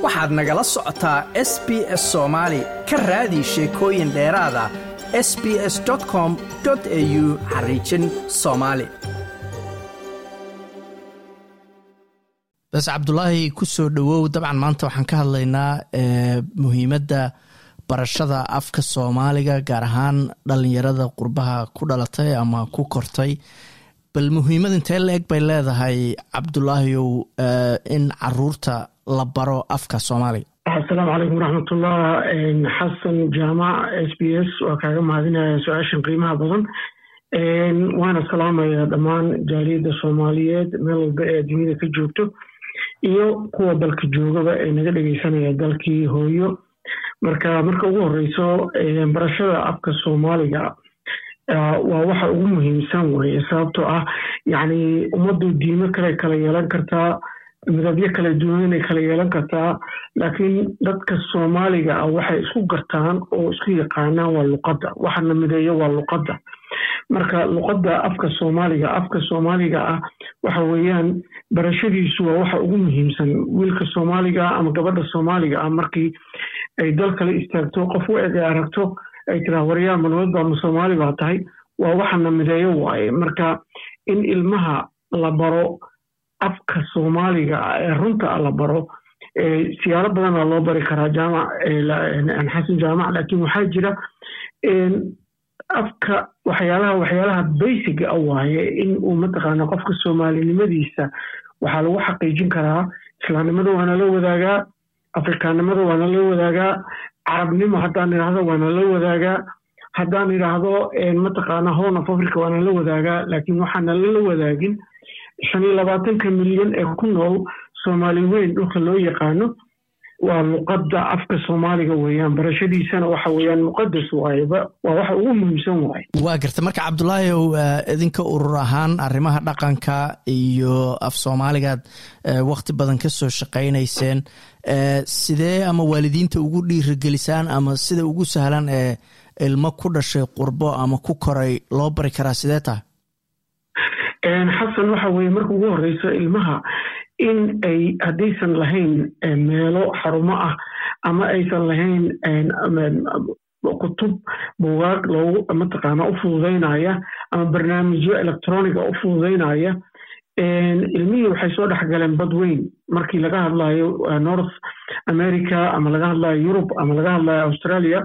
waxaad nagala socotaa s b s soomaali ka raadi sheekooyin dheeraada s b s com au xariijin soomaali bas cabdulaahi ku soo dhowow dabcan maanta waxaan ka hadlaynaa muhiimadda barashada afka soomaaliga gaar ahaan dhalinyarada qurbaha ku dhalatay ama ku kortay bal muhiimad intee la eg bay leedahay cabdulaahiyow in caruurta la baro afka soomaaliga asalaamu calaykum waraxmatullah xasan jaamac s b s waa kaaga mahadinaya su-aashan qiimaha badan waana salaamaya dhammaan jaaliyadda soomaaliyeed meel walba ee adduunyada ka joogto iyo kuwa dalka joogaba ee naga dhegeysanaya dalkii hooyo marka marka ugu horeyso barashada afka soomaaliga waa waxa ugu muhiimsan weye sababtoo ah yacni ummaddu diimo kale kala yeelan kartaa midabyo kala duwanay kala yeelan kartaa laakiin dadka soomaaliga ah waxay isku gartaan oo isku yaqaanaan waa luqadda waxana mideeyo waa luqadda marka luqadda afka soomaaliga afka soomaaliga ah waxa weeyaan barashadiisu waa waxa ugu muhiimsan wiilka soomaaliga ama gabadha soomaaliga ah markii ay dal kale istaagto qof u eg ay aragto ay tiraa waryaa malmad baa ma soomaali baa tahay waa waxana mideeyo waaye marka in ilmaha la baro afka soomaaliga ee runta la baro siyaalo badanaa loo bari karaa jaamac xasan jaamac laakiin waxaa jira afka waxyaalaha waxyaalaha basiga a waaye in uu mataqaana qofka soomaalinimadiisa waxaa lagu xaqiijin karaa islaamnimada waana la wadaagaa afrikaannimada waana la wadaagaa carabnimo haddaan idhaahdo waana la wadaagaa haddaan idhaahdo mataqaana horn of africa waana la wadaagaa laakiin waxaana lala wadaagin shan iyo labaatanka milyan ee ku nool soomaali weyn dhulka loo yaqaano waa luqadda afka soomaaliga weeyaan barashadiisana waxa weeyaan muqadas waayeba waa waxa ugu muhiimsan waaye waa garta marka cabdulaahiw idinka urur ahaan arrimaha dhaqanka iyo af soomaaligaad wakti badan ka soo shaqaynayseen sidee ama waalidiinta ugu dhiirigelisaan ama sida ugu sahlan ee ilmo ku dhashay qurbo ama ku koray loo bari karaa sidee tahay xasan waxa weeye marka ugu horeyso ilmaha in ay haddaysan lahayn meelo xarumo ah ama aysan lahayn kutub buugaag loogu mataqaana u fududaynaya ama barnaamijyo electroniga u fududaynaya ilmihii waxay soo dhex galeen bad weyn markii laga hadlayo north america ama laga hadlayo yurub ama laga hadlayo australia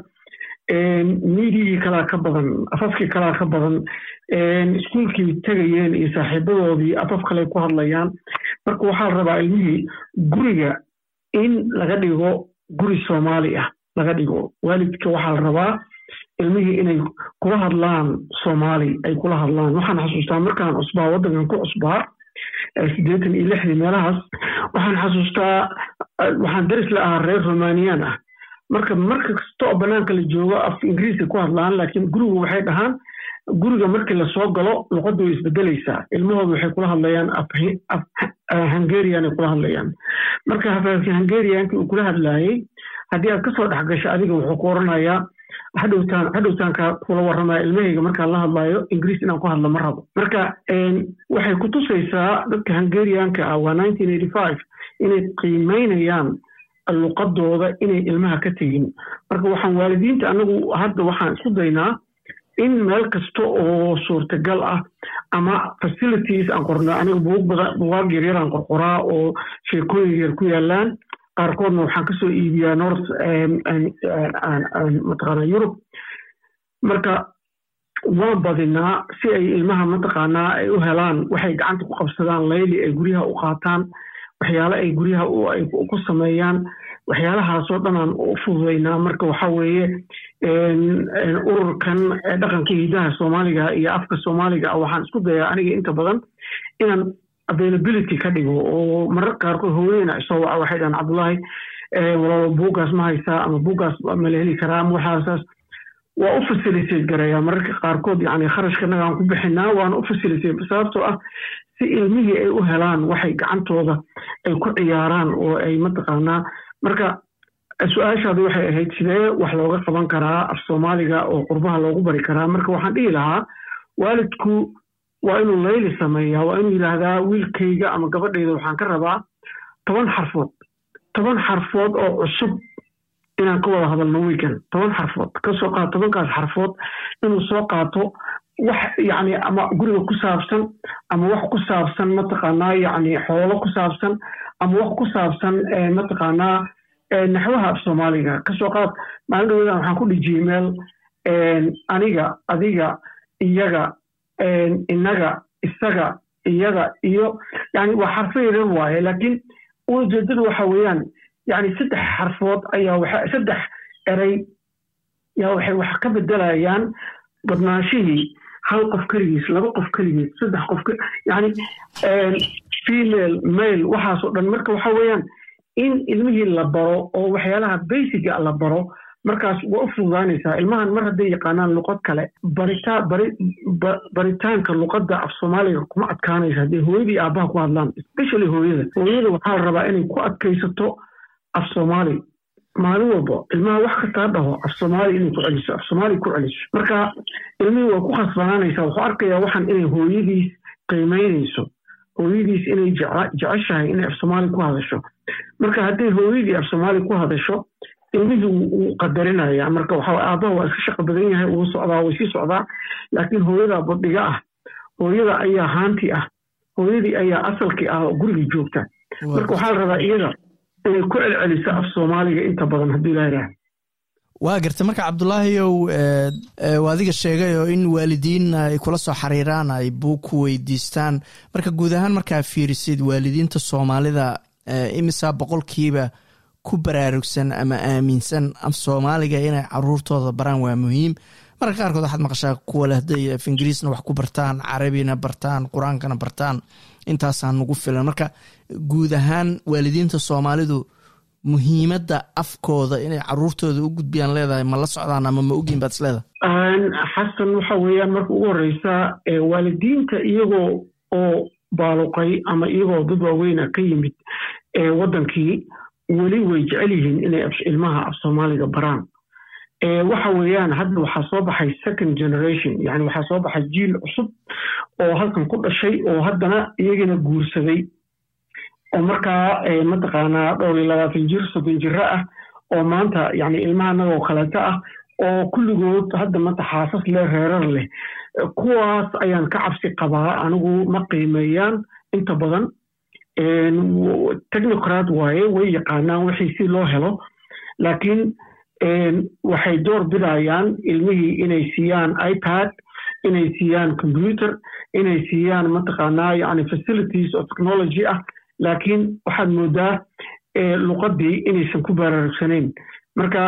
midigii kalaa ka badan afafkii kalaa ka badan iskuolkii tegayeen iyo saaxiibadoodii afaf kale ku hadlayaan marka waxaa la rabaa ilmihii guriga in laga dhigo guri soomaali ah laga dhigo waalidka waxaa la rabaa ilmihii inay kula hadlaan soomaali ay kula hadlaan waxaan xasuustaa markaan cusbaa waddankan ku cusbaa siddeetan iyo lixdii meelahaas waxaan xasuustaa waxaan daris la ahaa reer romaniyaan ah marka marka kasta oo bannaanka la joogo af ingiriiska ku hadlaan laakiin gurigu waxay dhahaan guriga markii lasoo galo luqaddu way isbedelaysaa ilmahooda waxay kula hadlayaan hungarian ay kula hadlayaan marka hafaafki hungarianki uu kula hadlaayey haddii aad kasoo dhex gasho adiga wuxuu ku oranayaa hadhowtaan hadhowtaanka kula warramaya ilmahayga markaan la hadlayo ingiriis inaan ku hadlo ma rabo marka waxay ku tusaysaa dadka hungarianka ah waa nineteen eighty five inay qiimeynayaan luqadooda inay ilmaha ka tegin marka waxaan waalidiinta anagu hadda waxaan isku daynaa in meel kasta oo suurtagal ah ama facilities aan qorno aniga buugaag yaryar aan qorqoraa oo sheekooyin yar ku yaalaan qaarkoodna waxaan kasoo iibiyaa north mataqaana yurub marka waan badinaa si ay ilmaha mataqaanaa ay u helaan waxay gacanta ku qabsadaan layli ay guryaha u qaataan waxyaale ay guryaha ku sameeyaan waxyaalahaasoo dhan aan u fududaynaa marka waxa weeye ururkan dhaqanka hidaha soomaaliga iyo afka soomaaliga ah waxaan isku dayaa aniga inta badan inaan availability ka dhigo oo marar qaarkood hooyeyna isoo waca waxay dhahan cabdullaahi walaalo buuggaas ma haysaa ama buuggaas ma la heli karaa ama waxaasaas waa u facilitate gareeyaa mararka qaarkood yani kharashkanaga aan ku bixinaa waana u facilitate sababtoo ah si ilmihii ay u helaan waxay gacantooda ay ku ciyaaraan oo ay mataqaanaa marka su-aashaadu waxay ahayd sidee wax looga qaban karaa af soomaaliga oo qurbaha loogu bari karaa marka waxaan dhihi lahaa waalidku waa inuu layli sameeyaa waa inuu yidhaahdaa wiilkayga ama gabadhayda waxaan ka rabaa toban xarfood toban xarfood oo cusub inaan ka wada hadalno weekend toban xarfood kasoo qaato tobankaas xarfood inuu soo qaato wax yacni ama guriga ku saabsan ama wax ku saabsan mataqaanaa yacni xoolo ku saabsan ama wax ku saabsan mataqaanaa naxwaha af soomaaliga kasoo qaad maalin dhaweeda waxaan ku dhijiyey meel aniga adiga iyaga inaga isaga iyada iyo yani waa xarfo yarar waaye laakiin ujeedadu waxa weeyaan yani saddex xarfood ayaa saddex erey yaa waxay wax ka bedelayaan badnaanshihii hal qof keligiis laba qof keligiis saddex qof yani female male waxaasoo dhan marka waxa weeyaan in ilmihii la baro oo waxyaalaha basiga la baro markaas waa u fududaanaysaa ilmahan mar hadday yaqaanaan luqad kale baritaanka luqadda af soomaaliga kuma adkaanaysa hadday hooyadii aabbaha ku hadlaan especially hooyada hooyada waxaa la rabaa inay ku adkaysato af soomaali maalin walba ilmaha wax kastaa dhaho af soomaali inay ku celiso af soomaali ku celiso marka ilmihii waa ku khasbanaanaysaa wuxuu arkayaa waxan inay hooyadiis qiimaynayso hooyadiis inay jeceshahay inay af soomaali ku hadasho marka hadday hooyadii af soomaali ku hadasho ilmihii wuu qadarinaya marka waxa aabbaha waa iska shaqo badan yahay wuu socdaa way sii socdaa laakiin hooyada badhiga ah hooyada ayaa haanti ah hooyadii ayaa asalkii ah oo guriga joogta marka waxaa la rabaa iyada inay ku celceliso af soomaaliga inta badan haddii laa yidhaah waa garta marka cabdulaahiyow adiga sheegay oo in waalidiin ay kula soo xiriiraan ay buug ku weydiistaan marka guud ahaan markaa fiirisid waalidiinta soomaalida imisaa boqolkiiba ku baraarugsan ama aaminsan af soomaaliga inay caruurtooda baraan waa muhiim marka qaarkood waxaad maqashaa kuwa leh hadday af ingiriisna wax ku bartaan carabina bartaan qur-aankana bartaan intaasaa nagu filan marka guud ahaan waalidiinta soomaalidu muhiimadda afkooda inay caruurtooda u gudbiyaan leedahay ma la socdaan ama ma ogyihin baad isleedahay xasan waxa weeyaan marka ugu horeysa waalidiinta iyagoo oo baaluqay ama iyagoo dad waaweyna ka yimid wadankii weli way jecel yihiin inay ilmaha af soomaaliga baraan waxa weeyaan hadda waxaa soo baxay second generation yani waxaa soo baxay jiil cusub oo halkan ku dhashay oo haddana iyagana guursaday oo markaa mataqaanaa dhowr iyo labaatan jir soddon jiro ah oo maanta yani ilmaha anagoo kaleeto ah oo kulligood hadda mata xaasas leh reerar leh kuwaas ayaan ka cabsi qabaa anigu ma qiimeeyaan inta badan technocrat waaye way yaqaanaan wixii si loo helo laakiin waxay door bidayaan ilmihii inay siiyaan ipad inay siiyaan computer inay siiyaan mataqaanaa yani facilities oo technology ah laakiin waxaad moodaa luqadii inaysan ku baraarugsanayn marka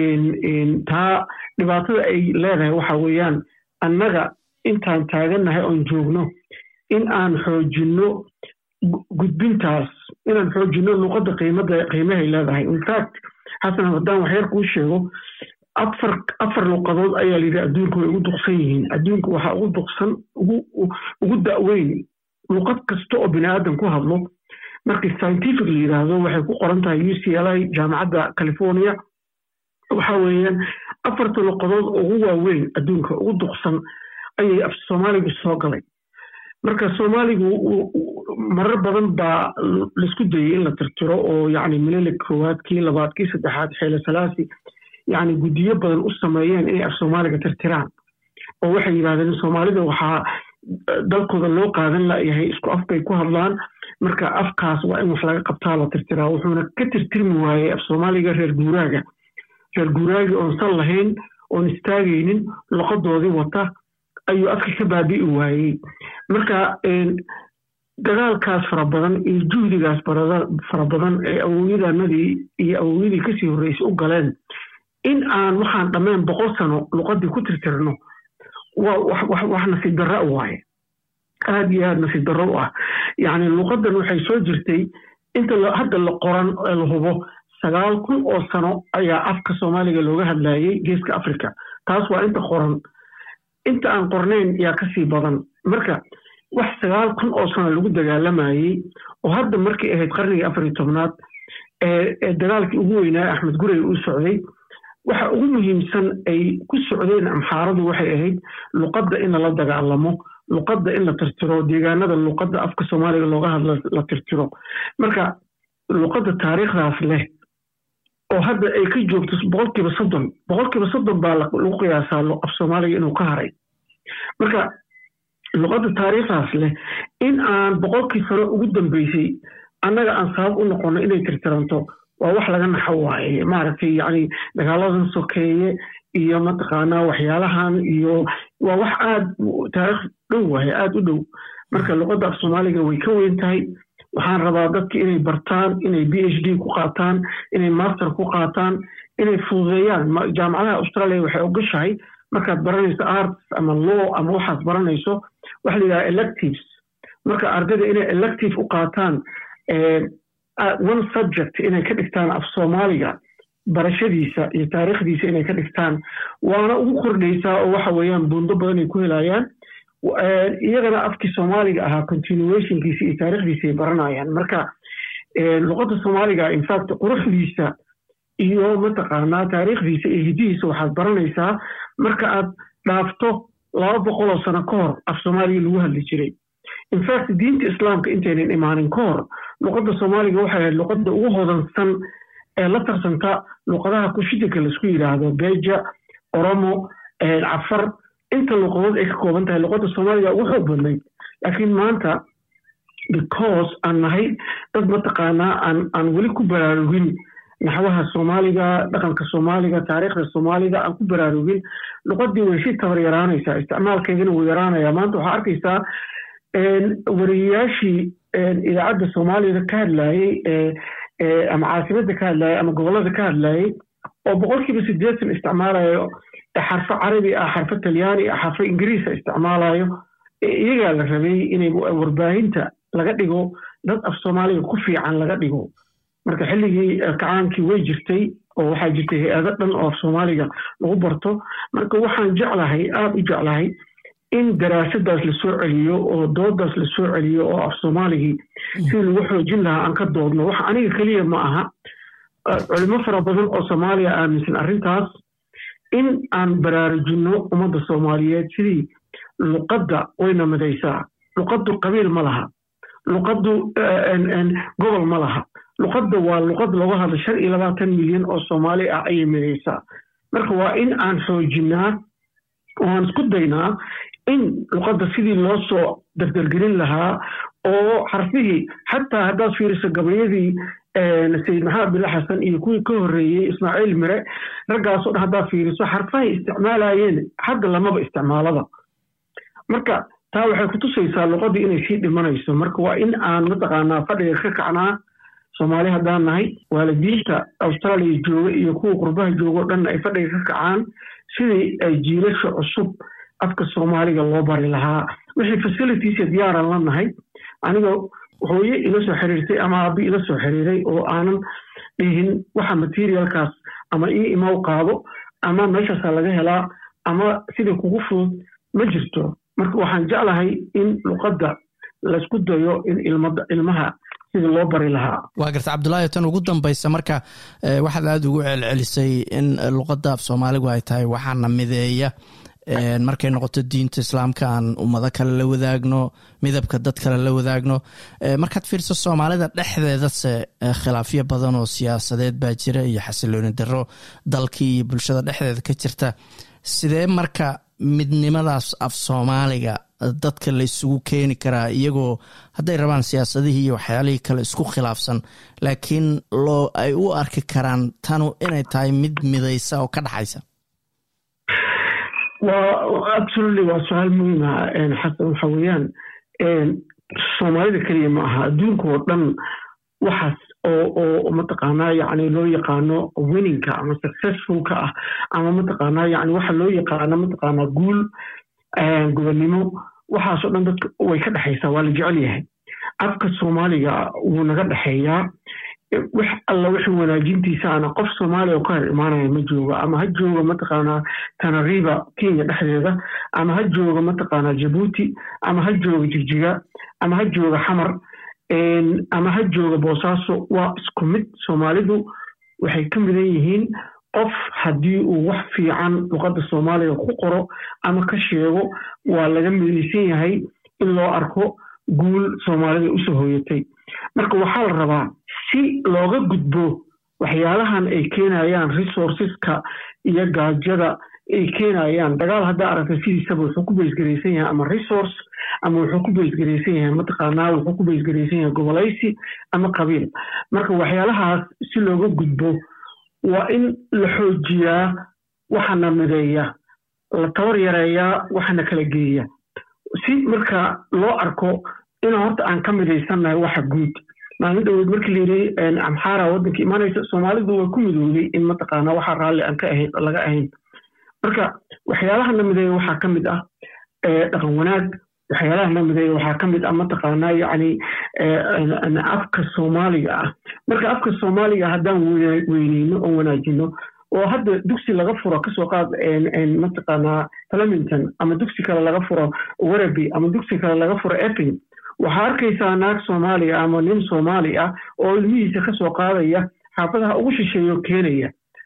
taa dhibaatada ay leedahay waxa weeyaan annaga intaan taagannahay oon joogno in aan xoojinno gudbintaas inaan xoojinno luqadda qiimada qiimahay leedahay infact xasan haddaan waxyar kuu sheego afar afar luqadood ayaa layidhi adduunka way ugu duqsan yihiin adduunka waxaa ugu duqsan ugu ugu da'weyn luqad kasta oo bini aadan ku hadlo markii scientific la yidhaahdo waxay ku qoran tahay u c l i jaamacadda california waxa weeyaan afarta luqadood ugu waaweyn adduunka ugu duqsan ayay af soomaaligu soo galay marka soomaaligu marar badan baa laisku dayey in la tirtiro oo yani mililig koowaad kii labaad kii saddexaad xeele salaasi yani guddiyo badan u sameeyeen inay af soomaaliga tirtiraan oo waxay yidhahdeen soomaalida waxaa dalkooda loo qaadan layahay isku af bay ku hadlaan marka afkaas waa in wax laga qabtaa la tirtiraa wuxuuna ka tirtirmi waayey af soomaaliga reer guuraaga reer guuraagi oon sal lahayn oon istaagaynin luqadoodii wata ayuu afka ka baabi'i waayey marka dagaalkaas fara badan iyo juhdigaas fara badan ee awowyadanadii iyo awowyadii kasii horreysay u galeen in aan waxaan dhammayn boqol sano luqadii ku tirtirno wax nasiib darra waaye aad iyo aad nasiib darro u ah yacni luqadan waxay soo jirtay inta hadda la qoran ee la hubo sagaal kun oo sano ayaa afka soomaaliga looga hadlayay geeska africa taas waa inta qoran inta aan qornayn yaa kasii badan marka wax sagaal kun oo sano lagu dagaalamayey oo hadda markay ahayd qarnigii afar iyo tobnaad ee dagaalkii ugu weynaa axmed gurey uu socday waxa ugu muhiimsan ay ku socdeen amxaaradu waxay ahayd luqadda in lala dagaalamo luqadda in la tirtiro deegaanada luqadda afka soomaaliga looga hadla la tirtiro marka luqadda taariikhdaas leh oo hadda ay ka joogto boqolkiiba soddon boqolkiiba soddon baa lagu qiyaasaa af soomaaliga inuu ka haray marka luqadda taariikhdaas leh in aan boqolkii sano ugu dambeysay annaga aan sabab u noqono inay tirtiranto waa wax laga naxo waaye maaragtay yacni dagaaladan sokeeye iyo mataqaanaa waxyaalahan iyo waa wax aad taariikh dhow waaye aad u dhow marka luqadda af soomaaliga way ka weyn tahay waxaan rabaa dadka inay bartaan inay b h d ku qaataan inay master ku qaataan inay fududeeyaan jaamacadaha australia waxay ogashahay markaad baranayso arts ama law ama waxaad baranayso waxa la yidhaha electives marka ardayda inay elective u qaataan one subject inay ka dhigtaan af soomaaliga barashadiisa iyo taariikhdiisa inay ka dhigtaan waana ugu kordhaysaa oo waxa weeyaan buundo badan ay ku helayaan iyagana afkii soomaaliga ahaa continuationkiisa iyo taarikhdiisa ay baranayaan marka luqadda soomaaliga infact quruxdiisa iyo mataqaanaa taariikhdiisa iyo hidihiisa waxaad baranaysaa marka aad dhaafto laba boqoloo sano ka hor af soomaaliga lagu hadli jiray infact diinta islaamka intaynan imaanin ka hor luqadda soomaaliga waxay ahayd luqadda ugu hodansan ee la tarsanta luqadaha kushidinka laisku yidhaahdo beja oromo cafar inta luqadood ay ka kooban tahay luqadda soomaaliga ugu xoog badnayd laakiin maanta because aan nahay dad mataqaanaa aan aan weli ku baraarugin naxwaha soomaaliga dhaqanka soomaaliga taariikhda soomaaliga aan ku baraarugin luqadii way si tabar yaraanaysaa isticmaalkeedana wuu yaraanaya maanta waxaa arkaysaa wariyayaashii idaacadda soomaaliyada ka hadlayey ama caasimada ka hadlayay ama gobolada ka hadlayey oo boqolkiiba sideetan isticmaalayo xarfo carabi ah xarfo talyaani ah xarfo ingiriisa isticmaalayo iyagaa la rabay inay warbaahinta laga dhigo dad af soomaaliga ku fiican laga dhigo marka xilligii kacaankii way jirtay oo waxaa jirtay hay-ado dhan oo af soomaaliga lagu barto marka waxaan jeclahay aada u jeclahay in daraasadaas lasoo celiyo oo doodaas lasoo celiyo oo af soomaaligii sidii lagu xoojin lahaa aan ka doodno wax aniga keliya ma aha culimo fara badan oo soomaaliya aaminsan arrintaas in aan baraarujinno ummadda soomaaliyeed sidii luqadda wayna midaysaa luqaddu qabiil ma laha luqaddu gobol ma laha luqadda waa luqad looga hadla shan iyo labaatan milyan oo soomaali ah ayay midaysaa marka waa in aan xoojinaa oo aan isku daynaa in luqadda sidii loo soo dardargelin lahaa oo xarfihii xataa haddaad fiiriso gabayadii sayid maxamed bille xasan iyo kuwii ka horreeyey ismaaciil mire raggaasoo dhan haddaad fiiriso xarfahay isticmaalayeen hadda lamaba isticmaalaba marka taa waxay kutusaysaa luqaddii inay sii dhimanayso marka waa in aan mataqaanaa fadhiga ka kacnaa soomaali haddaan nahay waalidiinta austraaliya jooga iyo kuwa qurbaha jooga o dhan ay fadhiga ka kacaan sidii ay jiilasha cusub afka soomaaliga loo bari lahaa wixii facilitiesa diyaaran la nahay aniga hooye ila soo xiriirtay ama aabi ila soo xiriiray oo aanan dhihin waxa materialkaas ama ii imaw qaado ama meeshaasaa laga helaa ama sidai kugu fudud ma jirto marka waxaan jeclahay in luqadda laysku dayo in ilmaha sida loo bari lahaa waa garta cabdullaahi tan ugu dambaysa marka waxaad aada ugu celcelisay in luqadda af soomaaligu ay tahay waxaana mideeya markay noqoto diinta islaamka aan ummado kale la wadaagno midabka dad kale la wadaagno markaad fiirso soomaalida dhexdeedase khilaafyo badan oo siyaasadeed baa jira iyo xasilooni daro dalkii iyo bulshada dhexdeeda ka jirta sidee marka midnimadaas af soomaaliga dadka la isugu keeni karaa iyagoo hadday rabaan siyaasadihii iyo waxyaalihii kale isku khilaafsan laakiin loo ay u arki karaan tanu inay tahay mid midaysa oo ka dhaxaysa waa absolutely waa su-aal muhiima xasan waxa weeyaan soomaalida keliya ma aha adduunka oo dhan waxaas oo oo mataqaanaa yacni loo yaqaano winninka ama successfulka ah ama mataqaanaa yacni waxa loo yaqaano mataqaanaa guul gobonnimo waxaasoo dhan dadka way ka dhexaysaa waa la jecel yahay afka soomaaliga wuu naga dhexeeyaa wax alla wixii wanaajintiisaana qof soomaaliya oo ka hor imaanaya ma jooga ama ha jooga mataqaanaa tanariba kenya dhexdeeda ama ha jooga mataqaanaa jabuuti ama ha jooga jigjiga ama ha jooga xamar ama ha jooga boosaaso waa isku mid soomaalidu waxay ka midan yihiin qof haddii uu wax fiican luqadda soomaaliga ku qoro ama ka sheego waa laga midaysan yahay in loo arko guul soomaalida usoo hooyatay marka waxaa la rabaa si looga gudbo waxyaalahan ay keenayaan resourceska iyo gaajada ay keenayaan dagaal haddaa aragta sidiisaba wuxuu ku beysgaraysan yahay ama resource ama wuxuu ku beysgaraysan yahay mataqaanaa wuxuu ku beysgaraysan yahay gobolaysi ama qabiil marka waxyaalahaas si looga gudbo waa in la xoojiyaa waxana mideeya la tabar yareeyaa waxana kala geeya si marka loo arko in horta aan ka midaysannahay waxa guud maalin dhaweyd markii layidhi amxaara waddanka imaanaysa soomaalidu waa ku midoobay in mataqaanaa waxa raalli aan ka ahayn laga ahayn marka waxyaalaha na mideeya waxaa ka mid ah dhaqan wanaag waxyaalaha na mideeya waxaa ka mid ah mataqaanaa yacni afka soomaaliga ah marka afka soomaaliga haddaan weyneyno oo wanaajino oo hadda dugsi laga furo kasoo qaad mataqaanaa flemington ama dugsi kale laga furo waraby ama dugsi kale laga furo epping waxaa arkaysaa naag soomaaliya ama nin soomaali ah oo ilmihiisa kasoo qaadaya xaafadaha ugu shisheeyo keenaya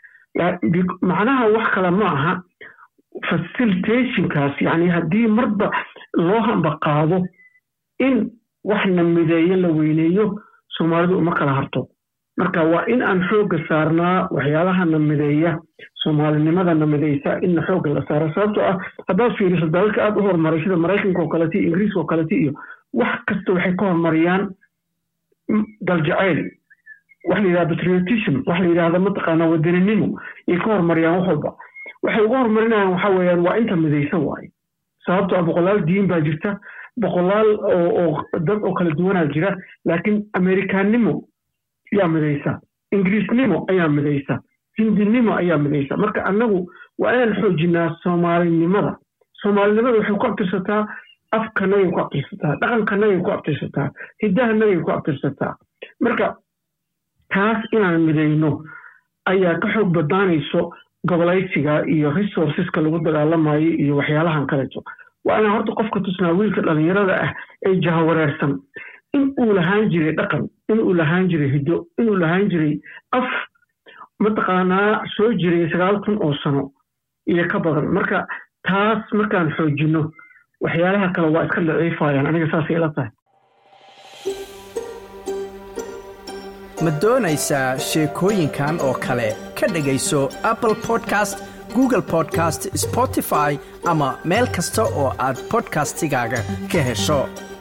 macnaha wax kale ma aha facilitationkaas yani haddii marba loo hamba qaado in waxna mideeyo la weyneeyo soomaalidu uma kala harto marka waa in aan xoogga saarnaa waxyaalahana mideeya soomaalinimadana mideysa inna xoogga la saaro sababtoo ah haddaad fiiriso dalalka aad u horumaray sida maraykanka oo kalete iyo ingiriiska oo kalete iyo wax kasta waxay ka horumariyaan daljacayl waxa la yidhahda patriotism waxa la yidhahda mataqaanaa wadaninimo yay ka horumariyaan wax walba waxay uga horumarinayaan waxa weeyaan waa inta midaysan waaye sababtoo ah boqolaal diin baa jirta boqolaal oo dad oo kala duwanaa jira laakiin amerikaannimo yaa midaysa ingiriisnimo ayaa midaysa hindinimo ayaa midaysa marka annagu waa inaan xoojinaa soomaalinimada soomaalinimada waxay ku abtirsataa afkanagay ku abtirsataa dhaqankanagay ku abtirsataa hiddahanagay ku abtirsataa marka taas inaan midayno ayaa ka xoog badnaanayso gobolaysiga iyo resourceska lagu dagaalamayo iyo waxyaalahan kaleeto waa inaan horta qofka tusnaa wiilka dhallinyarada ah ee jahawareersan in uu lahaan jiray dhaqan in uu lahaan jiray hiddo inuu lahaan jiray af mataqaanaa soo jiray sagaal kun oo sano iyo ka badan marka taas markaan xoojinno waxyaalaha kale waa iska daciifayaan aniga saasay ila tahay ma doonaysaa sheekooyinkan oo kale ka dhegayso apple podcast google podcast spotify ama meel kasta oo aad bodkastigaaga ka hesho